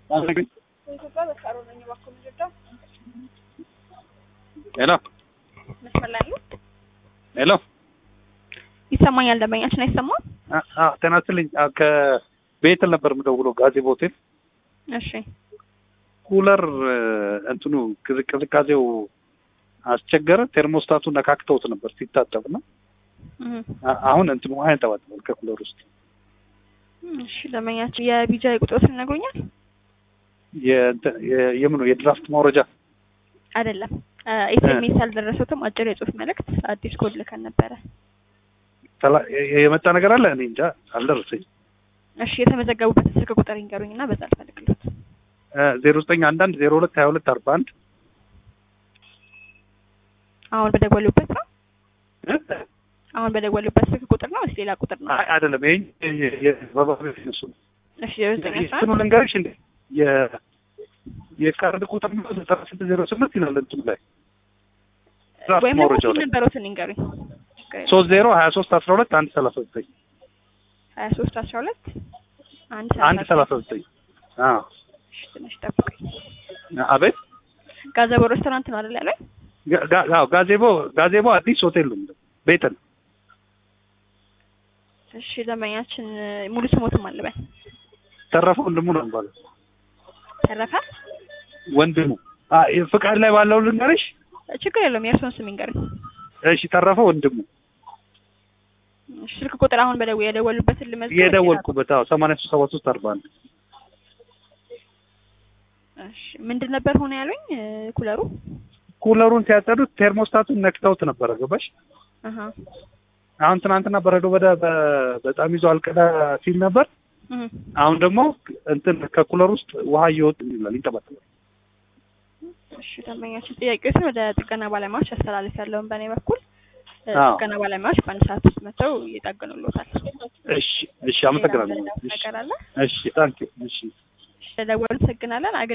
በኢትዮጵያ በሳሮ ነኝ። እባክዎ ምንድነው? ሄሎ መስመር ላይ ነው? ሄሎ ይሰማኛል። ደንበኛችን አይሰማም? አ- አ- ጤና ይስጥልኝ። አ- ከቤተል ነበር የምደውለው ጋዜቦ ሆቴል። እሺ ኩለር እ፣ እንትኑ ቅዝ- ቅዝቃዜው አስቸገረ። ቴርሞስታቱ ነካክተውት ነበር ሲታጠብ እና እህ። አ- አሁን እንትኑ ውሃ ያንጠባጥባል ከኩለር ውስጥ። እሺ ደንበኛችን የቢጃ ቁጥሮትን ይነግሩኛል? የእንትን- የ- የምኑ የድራፍት ማውረጃ አይደለም ኤስኤምኤስ አልደረሰትም። አጭር የጽሁፍ መልእክት አዲስ ኮድ ልከን ነበረ። ተላ- የ- የመጣ ነገር አለ። እኔ እንጃ አልደረሰኝ። እሺ የተመዘገቡበት ስልክ ቁጥር ይንገሩኝና በዛ ልፈልግሎት። ዜሮ ዘጠኝ አንድ አንድ ዜሮ ሁለት ሀያ ሁለት አርባ አንድ አሁን በደወሉበት ነው? አሁን በደወሉበት ስልክ ቁጥር ነው ወይስ ሌላ ቁጥር ነው? አይ አይደለም። ይሄ የባባቤት እነሱ እሺ የዘጠኝ አስራ እንትኑ አንድ ልንገርሽ እንዴ የ- የካርድ ቁጥር ነው ዘጠና ስድስት ዜሮ ስምንት ይላል እንትኑ ላይ ድራፍት ወይም ደግሞ ማውረጃው ሲል ላይ ነበሩትን ይንገሩኝ። ሶስት ዜሮ ሀያ ሶስት አስራ ሁለት አንድ ሰላሳ ዘጠኝ ሀያ ሶስት አስራ ሁለት አንድ አንድ ሰላሳ ዘጠኝ አዎ እሺ ትንሽ ጠብቀኝ። አቤት ጋዘቦ ሬስቶራንት ነው አይደል ያለኝ? ጋ- ጋ- አዎ ጋዜቦ ጋዜቦ አዲስ ሆቴል ነው ቤተል እሺ ደንበኛችን ሙሉ ስሞትም አለበን ተረፈ ወንድሙ ነው የሚባለው ተረፈ። ወንድሙ አ ፍቃድ ላይ ባለው ልንገርሽ ችግር የለውም የእርስዎን ስም ይንገሩኝ። እሺ ተረፈ ወንድሙ እሺ ስልክ ቁጥር አሁን በደው የደወሉበትን ልመዝገብ። የደወልኩበት አዎ ሰማንያ ሶስት ሰባ ሶስት አርባ አንድ እሺ ምንድን ነበር ሆነ ያሉኝ? ኩለሩ ኩለሩን ሲያጸዱት ቴርሞስታቱን ነክተውት ነበረ ገባሽ አሃ አሁን ትናንትና በረዶ በዳ በ- በጣም ይዞ አልቀዳ ሲል ነበር እህ አሁን ደግሞ እንትን ከኩለር ውስጥ ውሃ እየወጥ ይላል ይንጠባጠባል እሺ ደንበኛችን ጥያቄዎችን ወደ ጥገና ባለሙያዎች አስተላልፍ ያለውን በእኔ በኩል እ፣ አዎ። ጥገና ባለሙያዎች በአንድ ሰዓት ውስጥ መጥተው ይጠግኑልዎታል። እሺ እሺ አመሰግናለሁ ሌላ እሺ ነገር አለ? እሺ ታንኪ እሺ እሺ ለደወሉ አመሰግናለን።